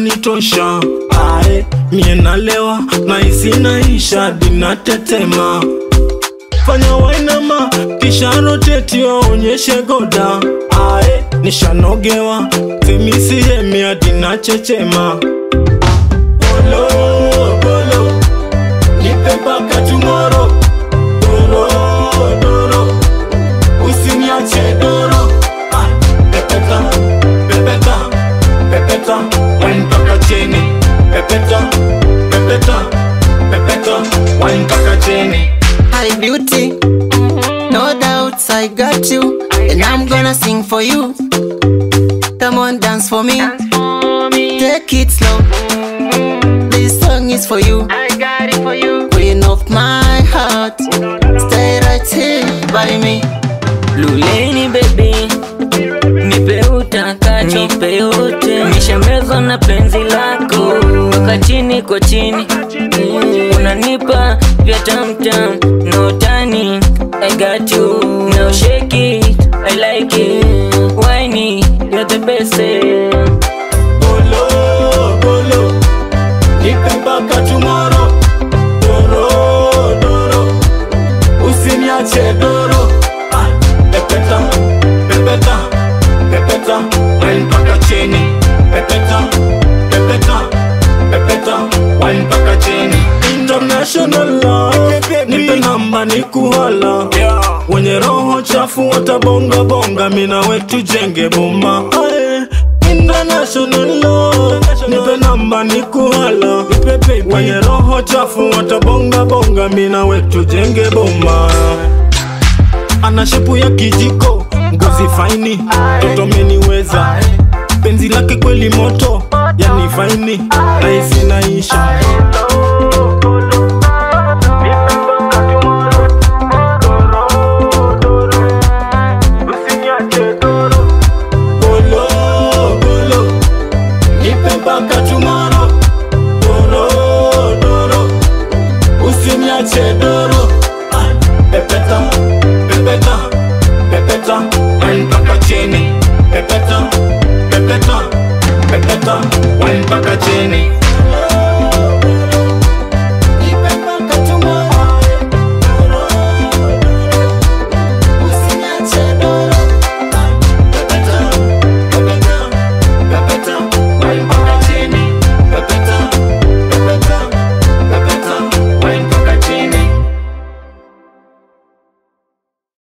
inanitosha ae mie nalewa na isinaisha dinatetema fanya wainama kisha roteti waonyeshe goda ae nishanogewa femisihemia dinachechema bolo bolo nipe mpaka tumoro doro doro usiniache doro Ah, pepeta pepeta pepeta wine mpaka chini pepeta pepeta pepeta wine mpaka chini Hi beauty, no doubts I got you, and I'm gonna sing for you. Come on, dance for me. Take it slow. This song is for you. I got it for you. Queen of my heart. Stay right here by me. Luleni baby, nipe utakacho, nipe yote. Nishamezwa na penzi lako, mpaka chini kwa chini, unanipa vya tamtam no tani. I got you, now shake it, I like it. Whiny, you're the best. eh. bolo bolo nipe mpaka tomorrow doro doro usiniache doro Ah, pepeta pepeta pepeta wine mpaka chini pepeta pepeta pepeta wine mpaka chini international love nipe namba ni kuhala wenye roho chafu watabonga bonga mina wetu jenge boma Aye. International love nipe namba ni kuhala wenye roho chafu watabonga bonga mina wetu jenge boma ana shepu ya kijiko ngozi faini toto meniweza penzi lake kweli moto yani faini naisi naisha